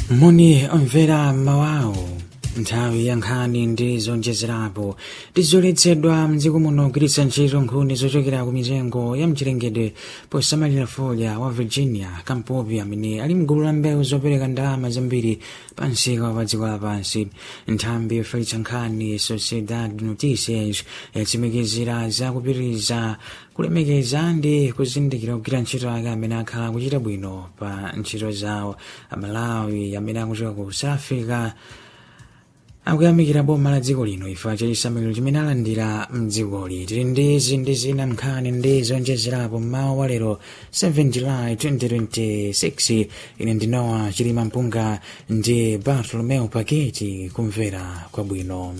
moni omvera mawawo nthawi ya nkhani ndi zonjezerapo tizoletsedwa mdziko muno kugwiritsa ntchito nkhuni zochokera ku mitengo ya mchilengedwe posamalira folya wa virginia kampopi amene ali mgulu la mbewu zopereka ndalama zambiri pa msika wa dziko lapansi nthambi yofalitsa nkhani sociedad noticias yatsimikizira zakupitiriza kulemekeza ndi kuzindikira kugwira ntchito ake amene akhala kuchita bwino pa ntchito zawo amalawi amene akuchoka ku south africa akuyamikira boma la dziko lino ifa chachisamaliro chimene alandira mdzikoli tili ndi izi ndi zina nkhani ndi zonjezerapo mmawa wa lero 7 july 2026 ine ndinowa chilima mpunga ndi bartolomeo paketi kumvera kwabwino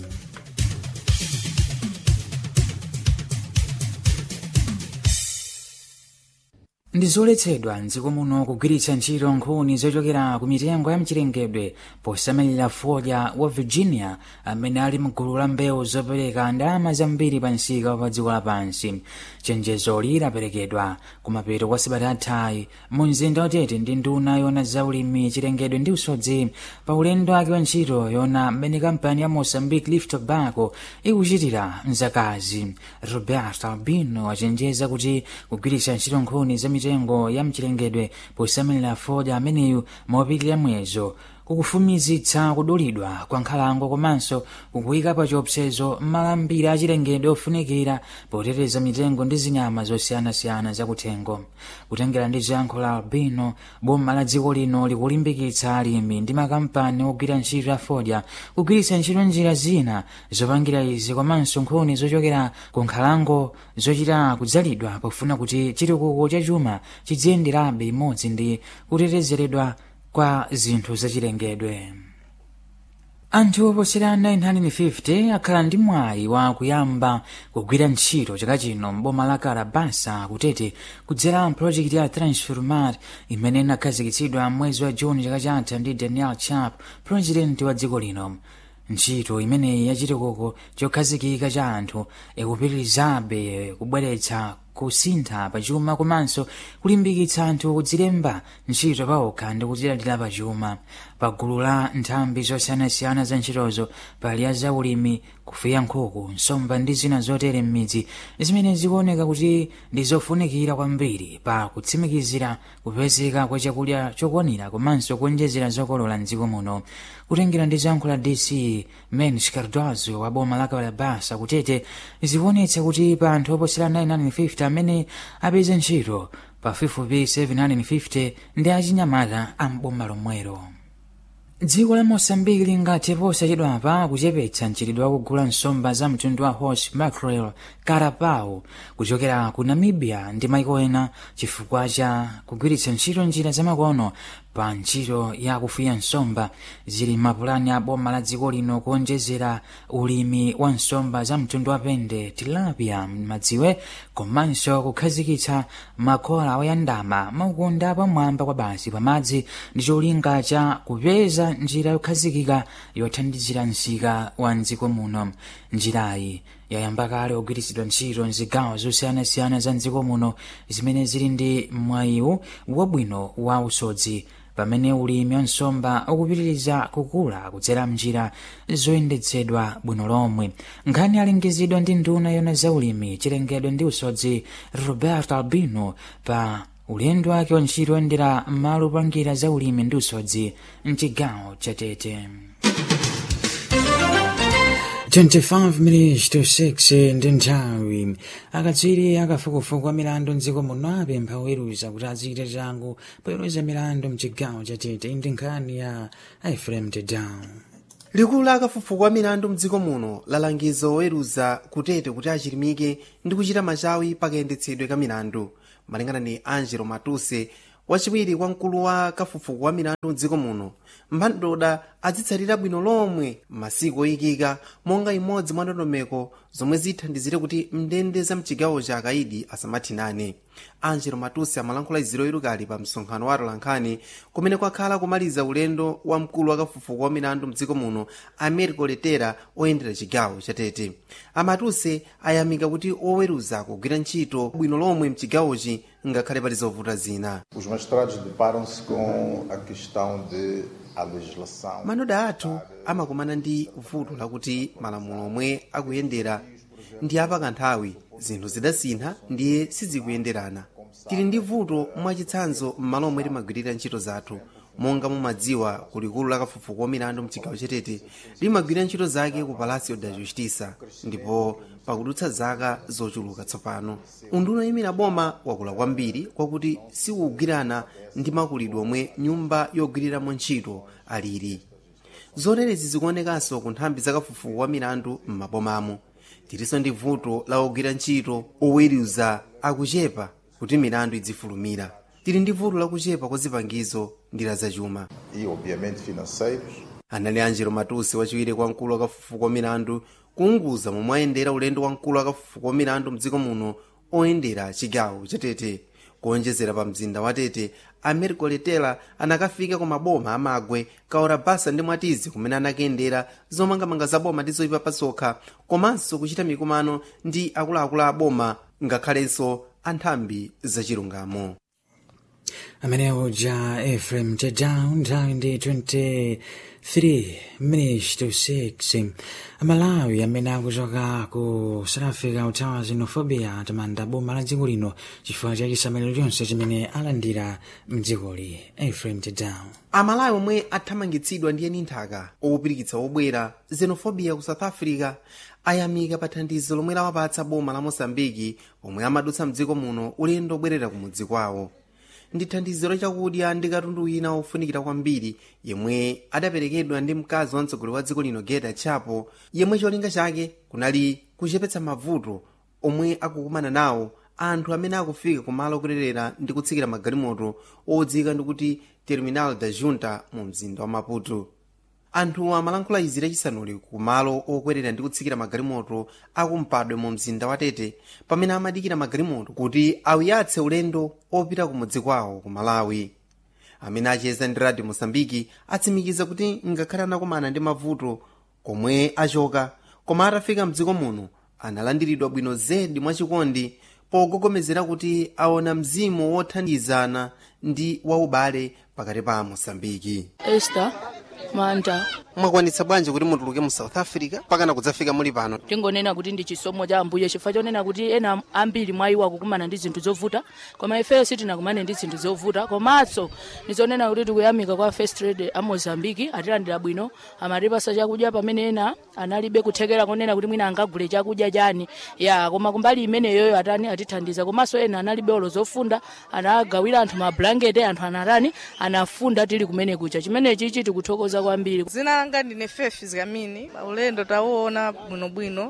ndizoletsedwa mdziko muno kugwiritsa ntchito nkhuni zochokera ku mitengo ya mchilengedwe posamalira folya wa virginia amene ali mgulu la mbewu zopereka ndalama zambiri pa msika wa dziko lapansi chenjezoli lidaperekedwa kumapeto kwa sabata athayi mu mzinda watete ndi nduna yona zaulimi chilengedwe ndi usodzi pa ulendo wake wa ntchito yona mmene kampani ya mozambique leaf tobacco ikuchitira mzakazi robert albino achenjeza kuti kugwiritsa ntchito nkhuni za mitengo ya mchilengedwe posamalira folya ameneyu mopitirira mwezo kukufumizitsa kudulidwa kwa nkhalango komanso kukuyika pa chiopsezo malambira achilengedwe ofunikira poteteza mitengo ndi zinyama zosiyanasiyana zakuthengo kutengera ndi ziyankho la albino boma la dziko lino likulimbikitsa alimi ndi makampani ogwira ntchito ya fodya kugwiritsa ntchito njira zina zopangira izi komanso nkhuni zochokera ku nkhalango zochita kudzalidwa pofuna kuti chitukuko cha chuma chidziyenderabe imodzi ndi kutetezeredwa kwa zinthu zachilengedwe anthu oposera 950 akhala ndi mwayi wa kuyamba kugwira ntchito chaka chino mboma la karabasa kutete kudzera mpulojekiti ya transformar imene inakhazikitsidwa mwezi wa juni chaka chatha ndi daniel chap purezidenti wa dziko lino ntchito imeneyi yachitukuko chokhazikika cha anthu ikupitirizabe kubweretsa kusintha pachuma komanso kulimbikitsa anthu kudzilemba ntchito paokha ndi kudzilandira pachuma pagulu la nthambi zosiyanasiyana za ntchitozo pali ya zaulimi kufuya nkhuku nsomba ndi zina zotere m'midzi zimene zikuoneka kuti ndi zofunikira kwambiri pa kutsimikizira kupezeka kwa chakudya chokwanira komanso kuonjezera zokolola mdziko muno kutengera ndi zankho la dc mens cardozo wa boma la kalabasa kutete zikuonetsa kuti pa anthu oposera 950 amene apeze ntchito pafupifupi 750 ndi achinyamata amboma lomwero dziko la mosambiki lingathe posachedwapa kuchepetsa mchitidwe wakugula nsomba za mtundu wa horse mackerel carapau kuchokera ku namibia ndi maiko ena chifukwa cha kugwiritsa ntchito njira zamakono pa ntchito ya kufuya nsomba zili mapulani a boma la dziko lino kuonjezera ulimi wa nsomba za mtundu wa pende tilapia madziwe komanso kukhazikitsa makola oyandama maukunda pamwamba kwa basi pamadzi ndi cholinga cha kupeza njira yokhazikika yothandizira msika wa mdziko muno njirayi yayamba kale kugwiritsidwa ntchito mzigawo zosiyanasiyana za mdziko muno zimene zili ndi mwayiwu wabwino wa usodzi pamene ulimi wa nsomba ukupitiriza kukula kudzera mnjira zoyendetsedwa bwino lomwe nkhani alengezedwa ndi nduna yona za ulimi chilengedwe ndi usodzi robert albino pa ulendo wake wa ntchito oyendera malo opangira za ulimi ndi usodzi mchigawo cha tete 25 minutes to 6 ndi nthawi akatswiri akafukufuku a milandu mdziko muno apempha oweruza kuti azichita changu poweruza milandu mchigawo cha tete ndi nkhani ya efrem tedown likulu la akafukufuku a milandu mdziko muno lalangiza oweruza kutete kuti achilimike ndi kuchita machawi pakayendetsedwe ka milandu malingana ni angelo matuse wachiwiri kwa mkulu wa kafukufuku wa milandu mdziko muno mphandoda azitsatira bwino lomwe masiku oyikika monga imodzi mwa ndondomeko zomwe zithandizire kuti mndende za mchigawo cha akaidi asamathinane angelo matusi amalankhula iziro irukali pa msonkhano wa atolankhani kumene kwakhala kumaliza ulendo wa mkulu wa kafufuko wa milandu mdziko muno americo letera oyendera chigawo chatete amatusi ayamika kuti oweruza kugwira ntchito bwino lomwe mchigawochi ngakhale pali zovuta zina Os magistrados deparam-se com a questão de a legislação. manoda athu amakumana ndi vuto lakuti malamulo omwe akuyendera ndi apakanthawi zinthu zidasintha ndiye sizikuyenderana tili ndi vuto mwachitsanzo m'malo omwe timagwirira ntchito zathu monga mumadziwa kulikulu la kafufuko wa milandu mchigawo chatete limagwirira ntchito zake ku palacio da justiça ndipo pakudutsa zaka zochuluka tsopano unduna oyimira boma wakula kwambiri kwakuti sikugwirana ndi makulidwe omwe nyumba yogwiriramo ntchito alili zoterezi zikuonekanso ku nthambi zakafufuko wa milandu m'mabomamo tilinso ndi vuto la ogwira ntchito oweruza akuchepa kuti milandu idzifulumira tili ndi vuto lakuchepa kwa zipangizo ndi la zachuma E, obviamente, financeiros. anali angelo matusi wachiwiri kwa mkulu wa kafufuko wa milandu kuunguza momwe ayendera ulendo wa mkulu wa kafufuko wa milandu mdziko muno oyendera chigawo chatete kuonjezera pa mzinda wa tete americo letela anakafika ku maboma amagwe kaora basa ndi mwatizi kumene anakayendera zomangamanga za boma ndi zoyipa pasokha komanso kuchita mikumano ndi akuluakulu a boma ngakhalenso anthambi zachilungamo amene uja efrem tedown nthawi ndi 23 minutes to 6 amalawi amene akuchoka ku south africa kuthawa xenophobia atamanda boma la dziko lino chifukwa cha chisamaliro chonse chimene alandira mdzikoli efrem tedown amalawi omwe athamangitsidwa ndi eni nthaka owupirikitsa obwera xenophobia ku south africa ayamika pa thandizo lomwe lawapatsa boma la mosambiki pomwe amadutsa mdziko muno ulendo obwerera kumudzi kwawo ndi thandizo lachakudya ndi katundu wina ofunikira kwambiri yemwe adaperekedwa ndi mkazi wa mtsogoleri wa dziko lino geta chapo yemwe cholinga chake kunali kuchepetsa mavuto omwe akukumana nawo anthu amene akufika kumalo okwerera ndi kutsikira magalimoto odziwika ndikuti terminal da junta mu mzinda wa maputo anthu amalankhula izi lachisanuli kumalo okwerera ndi kutsikira magalimoto akumpadwe mu mzinda wa tete pamene amadikira magalimoto kuti awuyatse ulendo opita kumudzi kwawo ku malawi amene acheza ndi radio mosambiki atsimikiza kuti ngakhale anakumana ndi mavuto komwe achoka koma atafika mdziko muno analandiridwa bwino zedi mwachikondi pogogomezera kuti aona mzimu wothandizana ndi waubale pakati pa mosambiki esther manda mwakwanitsa bwanji kuti mutuluke mu south africa pakana kudzafika muli pano tingonena kuti ndi chisomo cha ambuye chifukwa chonena kuti ena ambiri mwa iwo akukumana ndi zinthu zovuta koma ifeyo sitinakumane ndi zinthu zovuta komanso ndizonena kuti tikuyamika kwa first trade a mozambiki atilandira bwino amatipasa chakudya pamene ena analibe kuthekera konena kuti mwina angagule chakudya chani ya koma kumbali imeneyoyo atani atithandiza komanso ena analibe olo zofunda anagawira anthu mablanketi anthu anatani anafunda tili kumene kucha chimenechi tikuthokoza kwambiri zina langa ndine fefi zikamini ulendo tauona bwinobwino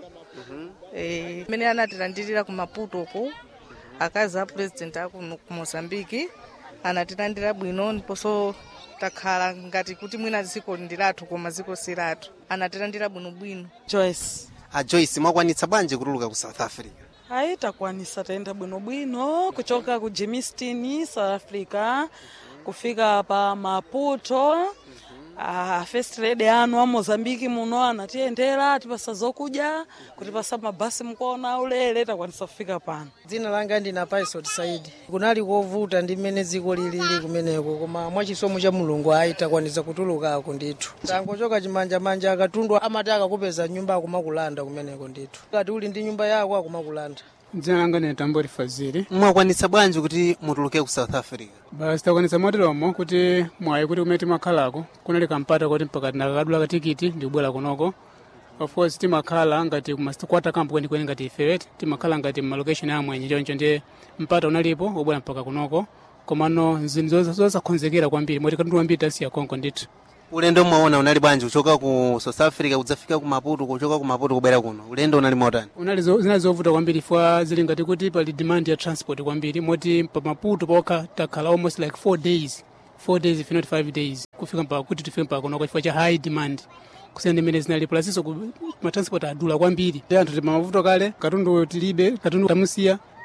Eh, mmene anatilandirira ku maputo ku akazi a president aku ku mozambiki anatilandira bwino ndiponso takhala ngati kuti mwina dziko ndi lathu koma dziko si lathu anatilandira bwinobwino joyce a joyce mwakwanitsa bwanji kutuluka ku south africa ayi takwanisa tayenda bwinobwino kuchoka ku germiston south africa kufika pa maputo Ah, first lady anu a mozambiki muno anatiyendera atipasa zokudya kutipasa mabasi mkuona ulere takwanisa kufika pano dzina langa ndina paisot saidi kunali kovuta ndi mmene dziko lilili kumeneko koma mwachisomo cha mulungu ayi takwanisa kutulukako ndithu tangochoka chimanjamanja akatundu amati akakupeza nyumba akumakulanda kumeneko ndithu kati uli ndi nyumba yako akumakulanda dzina langa ndine tambori fazili mwakwanitsa bwanji kuti mutuluke ku south africa basi takwanitsa moteromo kuti mwayi kuti kumene timakhalako kunali kampata kuti mpaka tinakakadula katikiti ndikubwera kunoko of course timakhala ngati kumakwata kampo kwenikweni ngati ifewe timakhala ngati malocation amwenye choncho ndiye mpata unalipo wobwera mpaka kunoko komano zinthu zosakhonzekera kwambiri moti katundu wambiri tasiya konko ndithu ulendo mwaona unali bwanji kuchoka ku south africa kudzafika ku maputo kuchoka ku maputo kubwera kuno ulendo unali motani unali zo- zinali zovuta kwambiri fwa zili ngati kuti pali demand ya transport kwambiri moti pa maputo pokha takhala almost like four days four days if not five days kufika mpaka kuti tifike mpaka kunoko chifukwa cha high demand kusiyana ndi imene zinali plasinso matransport adula kwambiri ndi anthu tima mavuto kale katundu tilibe katundu tamusiya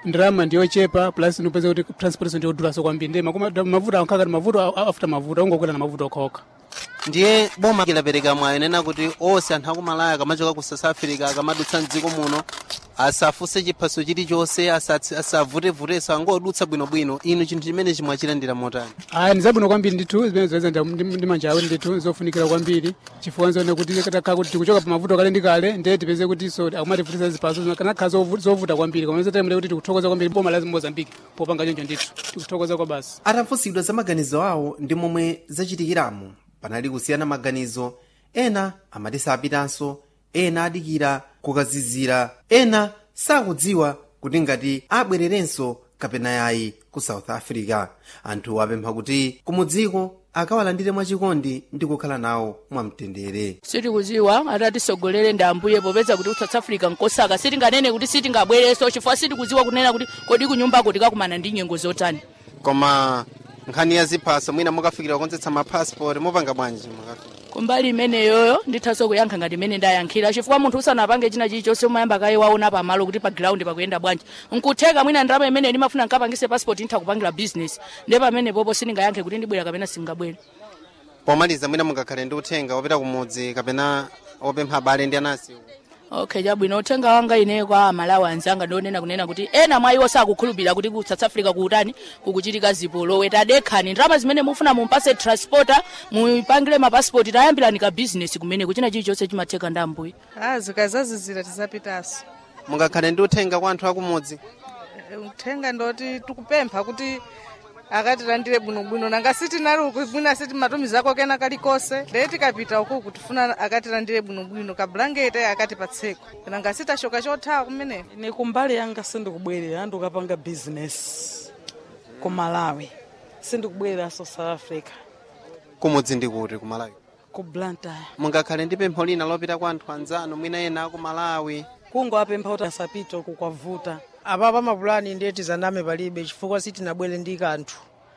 ndirama ndiyochepa plus nupeza kuti transportation ndiyodulaso kwambiri ndiye makoma mavuto ankakati mavuto a- a- after mavuto ungokwera na mavuto okhaokha ndiye boma lilapereka mwayi nena kuti onse anthu akumalaya akamachoka ku south africa akamadutsa mdziko muno asafunse chiphaso chilichonse asatsi- asavutevuteso angodutsa bwinobwino inu chinthu chimene chimwachilandira motani aya ndi zabwino kwambiri ndithu zimene zoyeza ndi manja awo ndithu zofunikira kwambiri chifukwa nzone kuti takha kuti tikuchoka pa mavuto kale ndi kale ndiye tipeze kuti so akumativutisa zipaso kanakhala zovu- zovuta kwambiri koma zotemule kuti tikuthokoza kwambiri boma la mozambiki popanga choncho ndithu tikuthokoza kwa basi atafunsidwa za maganizo awo ndi momwe zachitikiramo panali kusiyana maganizo ena amati sapitanso ena adikira kukazizira ena sakudziwa kuti ngati abwererenso kapena yayi ku south africa anthu apempha kuti kumudziko akawalandire mwachikondi ndi kukhala nawo mwamtendere sitikudziwa atatisogolere ndi ambuye popeza kuti ku south africa nkosaka sitinganene kuti sitingabwereso chifukwa sitikudziwa kunena kuti kodi kunyumbako tikakumana ndi nyengo zotani koma nkhani ya ziphaso mwina mukafikira kukonzetsa mapasipoti mupanga bwanji mukafika kumbali imeneyoyo ndithaso kuyankha ngati imene ndayankhira chifukwa munthu usanapange china chilichonse umayamba kaye waona pamalo kuti pa ground pakuyenda bwanji nkutheka mwina ndalama imene ndimafuna nkapangise passport nditha kupangira business ndiye pamene popo sindingayankhe kuti ndibwera kapena singabwere pomaliza mwina mungakhale ndi uthenga wopita kumudzi kapena opempha abale ndi anasi okay chabwino uthenga wanga ine kwa amalawi anzanga ndionena kunena kuti ena mwa iwo sakukhulupirira kuti ku south africa kuutani kukuchitika zipolowe tadekhani ndalama zimene mufuna mumpase transporter mupangire mapasipoti tayambirani ka business kumene kuchina chilichonse chimatheka ndi ambuye a zikazazizira tizapitanso mungakhale ndi uthenga kwa anthu akumudzi Eh, uthenga ndoti tikupempha kuti akatilandire bwinobwino nanga sitinali uku mwina sitimatumizako kena kalikonse ndee tikapita uku kutifuna akatilandire bwinobwino kabulangete akatipatseko nanga sitashoka chothawa kumeneko ine kumbali yanga sindikubwerera ndikapanga business ku malawi sindikubwerera south africa kumudzi ndi kuti kumalawi ku blantyre mungakhale ndi pempho lina lopita kwa anthu anzanu mwina ena aku malawi kungowapempha kuti asapite uku kwavuta apapa mapulani ndiye tizaname palibe chifukwa sitinabwere ndi kanthu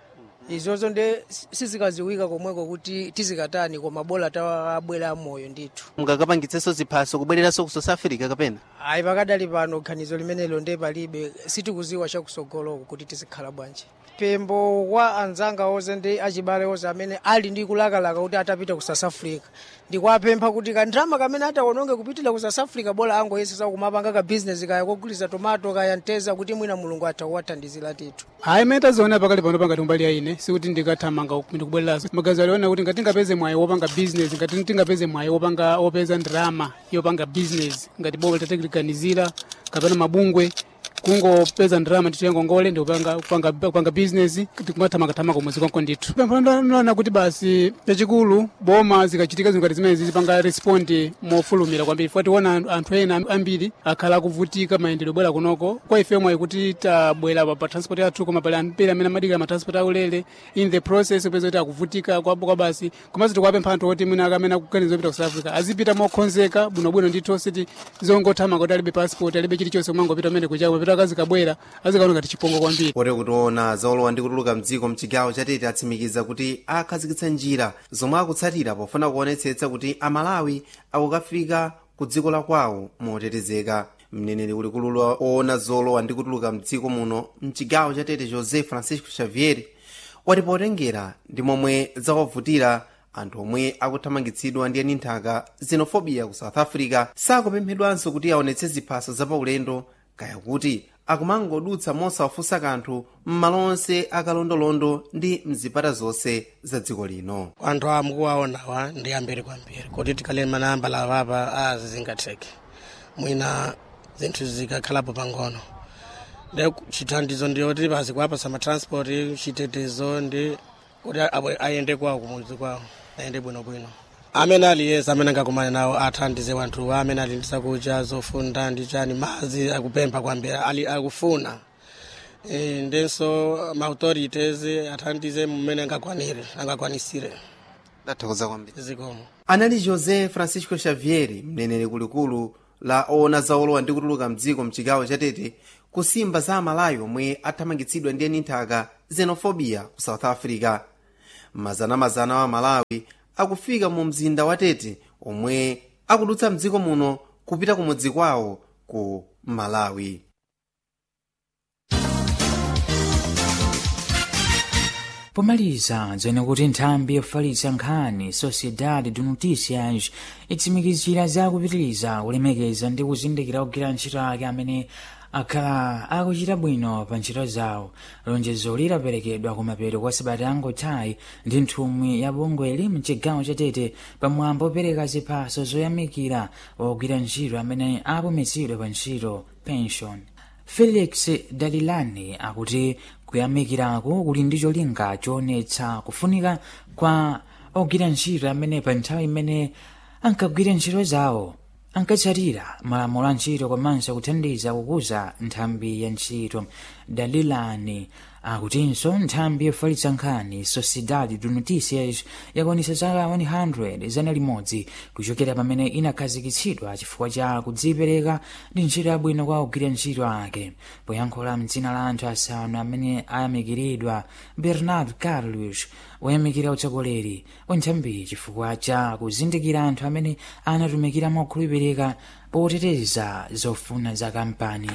izozo nde sizikaziwika komweko kuti tizikatani koma bola tawabwera amoyo ndithu mungakapangitsenso ziphaso kubwereranso ku south africa kapena ayi pakadali pano ganizo limenelo nde palibe sitikuziwa chakusogoloko kuti tizikhala bwanji pempho kwa anzanga onse ndi achibale onse amene ali ndi kulakalaka kuti atapita ku south africa ndikuwapempha kuti kandrama kamene atawononge kupitira ku south africa bola angoyesesa kumapanga ka business kaya kogulisa tomato kaya nteza kuti mwina mulungu atha kuwathandizira tithu hayi mene taziona pakali pano pangati umbali yaine sikuti ndikathamanga ndikubwereraso magazi aliona kuti ngati tingapeze mwayi wopanga business ngati tingapeze mwayi wopanga wopeza ndrama yopanga business ngati bola tatikiliganizira kapena mabungwe kungopeza ndrama ndithu yangongole ndikupanga kupanga kupanga business tikumathamakathamaka kumwezi konko ndithu pempho ndona kuti basi chachikulu boma zikachitika zinthu ngati zimene zipanga respondi mofulumira kwambiri fuati tiona anthu ena ambiri akhala akuvutika mayendedwe bwera kunoko kwa ife mwayi kuti tabwera pa- pa transport yathu koma pali ambiri amene amadikira ma transport aulere in the process upeza kuti akuvutika kwapo kwa basi komanso tikuwapempha anthu oti mwina akamene akuganiza kupita ku south africa azipita mokonzeka bwinobwino ndithu siti zongothamanga kuti alibe passport alibe chilichonse kumangopita umene kuchako papita akazikabwera azikaona ngati chipongo kwambiri poti kutiona zaolowa ndi kutuluka mdziko mchigawo chatete atsimikiza kuti akhazikitsa njira zomwe akutsatira pofuna kuonetsetsa kuti amalawi akukafika ku dziko la kwawo motetezeka mneneri ulikulu oona zolowa ndi kutuluka mdziko muno mchigawo chatete josé francisco xavier wati potengera ndi momwe zawavutira anthu omwe akuthamangitsidwa ndi eni nthaka xenofobia ku south africa sakupemphedwanso kuti aonetse ziphaso zapaulendo kaya kuti akumangodutsa mosawafunsa kanthu m'malo onse akalondolondo ndi mzipata zonse za dziko lino anthu amukuwaonawa ndi ambiri kwambiri kuti tikaleni manamba lavapa azi zingatheke mwina zinthu zikakhalapo pang'ono de chithandizo ndiyoti basi kuwapasa matransport chitetezo ndi kuti abwe- ayende kwawo kumudzi kwawo ayende bwinobwino amene aliyesa amene angakumane nawo athandize wanthuwa amene ali ndi zakudya zofunda ndi chani madzi akupempha kwambiri ali akufuna e, ndenso maauthorities athandize mmene angakwanire angakwanisire ndathokoza kwambiri zikomo anali josé francisco xavier mneneri kulikulu la oona zaolowa ndi kutuluka mdziko mchigawo chatete kusimba za amalawi omwe athamangitsidwa ndi eni nthaka xenofobia ku south africa mazanamazana wa malawi akufika mu mzinda wa tete omwe akudutsa mdziko muno kupita kumudzi kwawo ku malawi pomaliza dzene kuti nthambi yofalitsa nkhani sociedade de noticias itsimikizira zakupitiriza kulemekeza ndi kuzindikira kugwira ntchito ake amene akhala akuchita bwino pa ntchito zawo lonjezo lidaperekedwa kumapeto kwa sabata angothayi ndi nthumwi ya bungweli mchigawo chatete pamwambo opereka ziphaso zoyamikira ogwira ntchito amene apumitsidwe pa ntchito pension felix dalilani akuti kuyamikirako kuli ndi cholinga choonetsa kufunika kwa ogwira ntchito amene pa nthawi imene ankagwira ntchito zawo ankatsatira malamulo a ntchito komanso kuthandiza kukuza nthambi ya ntchito dalilani akutinso nthambi yofalitsa nkhani sociedade de noticias yakwanitsa zaka 100 zana limodzi kuchokera pamene inakhazikitsidwa chifukwa cha kudzipereka ndi ntchito yabwino kwa ogwira ntchito ake poyankhula mdzina la anthu asanu amene ayamikiridwa bernard carlos woyamikira utsogoleri wa nthambi chifukwa cha kuzindikira anthu amene anatumikira mokhulupirika poteteza zofuna za kampani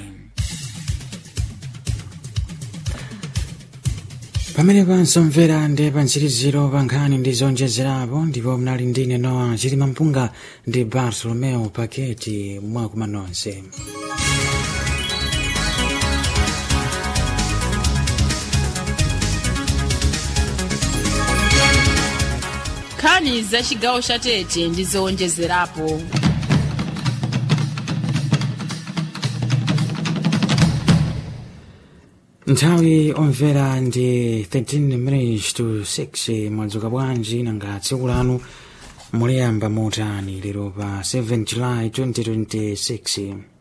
pamene pansomvera ndi pantsiriziro pa nkhani ndi zonjezerapo ndipo mnali ndine noa chilima mpunga ndi bartolomeo paketi mwakuma nonse nkhani za chigawo cha tete ndi zowonjezerapo nthawi omvera ndi 13 minutes to 6 mwadzuka bwanji nanga tsiku lanu muliyamba motani lero pa 7 july 2026